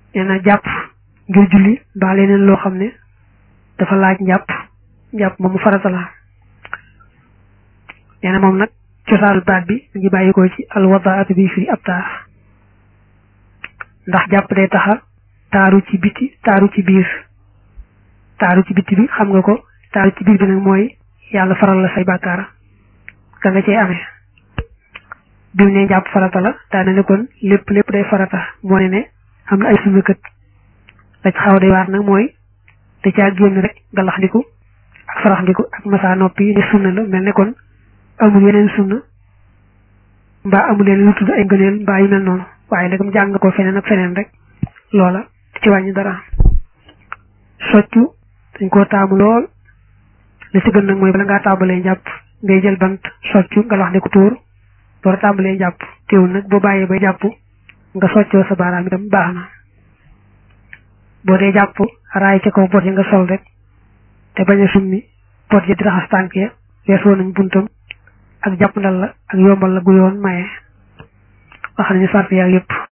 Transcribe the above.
nee na jàpp ngir julli mbaa leneen loo xam ne dafa laaj njàpp njàpp moom mu farata la nee na moom nag cosaanu baat bi mu ngi bàyyi ko ci alwadaatu bi firi ab taar ndax jàpp day taxa taaru ci biti taaru ci biir taaru ci biti bi xam nga ko taaru ci biir bi nag mooy yàlla faral la say bàkkaar ka nga cee amee bi mu ne jàpp farata la daane ne kon lépp lépp day farata moo ne ne am na ay sunna kët la ci xaw day waar nag mooy da caa génn rek galax ndiku ak farax ndiku ak masa noppi ne sunna la mel ne kon amul yeneen sunna mbaa amul yeneen lu tudd ay ngëneel mbaa yu mel noonu waaye nag jàng ko feneen ak feneen rek loola ci wàññi dara soccu dañ koo taamu lool li ci gën nag mooy bala ngaa tàmbalee jàpp ngay jël bant soccu nga wax ne ko tuur door a tàmbalee jàpp teewul nag boo bàyyee ba jàpp nga soccoo sa baaraam itam baax na boo dee jàpp raay ca kaw bot yi nga sol rek te bañ a summi bot yi di raxas tànk ya weesoo nañ buntam ak jàpp ndal la ak yombal la gu yoon maye wax nañu sart yaa yëpp